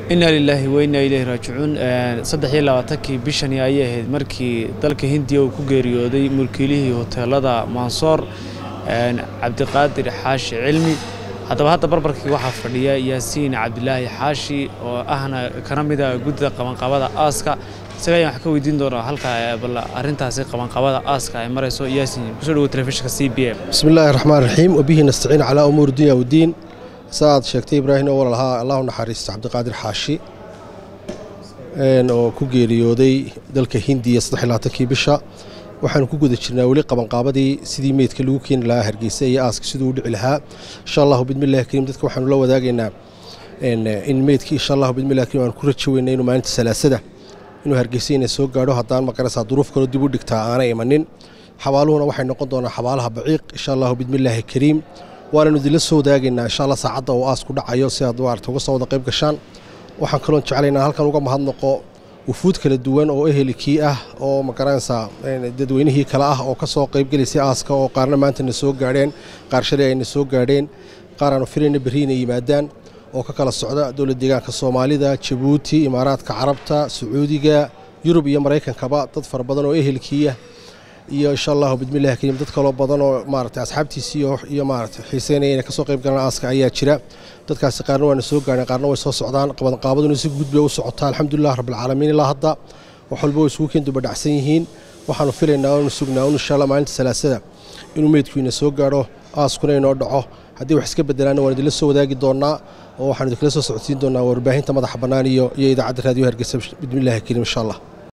inaa lilaahi wa innaa ileyhi raajicuun saddex iyo labaatankii bishani ayay ahayd markii dalka hindiya uu ku geeriyooday mulkiilihii hoteelada mansoor cabdiqaadir xaashi cilmi haddaba hadda barbarkii waxaa fadhiya yaasiin cabdilaahi xaashi oo ahna kana mida guddida qabanqabada aaska isaga ayaan wax ka weydiin doonaa halka bal arrintaasi qabanqabada aaska ay marayso yaasiin kusoo dhawo telefishinka c b m bismi illaahi raxmaan raxiim wabihi nastaciin calaa umuuri dunya wdiin saaad sheegtay ibraahim oo walalahaa allahu naxariisto cabdiqaadir xaashi oo ku geeriyooday dalka hindiya saddexlaatankii bisha waxaanu ku guda jirnaa weli qabanqaabadii sidii meydka lagu keeni lahaa hargeysa iyo aaska siduu u dhici lahaa insha allahu bidmillahi kariim dadka waxaanu la wadaagaynaa in meydkii insha allahu bidmillahi kariim aanu ku rajo weynay inuu maalinta salaasada inuu hargeysa inay soo gaadho haddaan maqaraysaa duruuf kaloo dib u dhigtaa aanay imanin xabaaluhuna waxay noqon doonaa xabaalaha baciiq insha allahu bidmillaahi kariim waananu idinla soo wadaagaynaa insha allah saacadda uu aas ku dhacayo si aad maarata uga soo wada qayb gashaan waxaan kaloon jeclaynaa halkan uga mahadnaqo wufuud kala duwan oo ehelikii ah oo magaranaysaa dadweynihii kale ah oo ka soo qaybgelaysay aaska oo qaarna maanta na soo gaadheen qaar shalay ayna soo gaadheen qaar aanu filayna berri inay yimaadaan oo ka kala socda dowlad deegaanka soomaalida jabuuti imaaraadka carabta sacuudiga yurub iyo maraykankaba dad fara badan oo ehelkiiah iyo insha allahu bidmillahi kariim dad kaloo badan oo maarata asxaabtiisii iyo maarata xiiseynaya inay kasoo qayb galaan aaska ayaa jira dadkaasi qaarna waana soo gaareen qaarna way soo socdaan qabanqaabaduna si guud bay u socotaa alxamdulilah rabbilcaalamiin ilaa hadda wax walba way isugu keen dubadhacsan yihiin waxaanu filaynaa oonu sugnaa un insha allah maalinta salaasada inuu meydkuina soo gaadho aaskuna inoo dhaco haddii wax iska bedelaanna waan idinla soo wadaagi doonaa oo waxaan idinkala soo socodsiin doonaa warbaahinta madaxa bannaan iyo iyo idaacadda raadiyo hargeysa bidmillahi kariim insha allah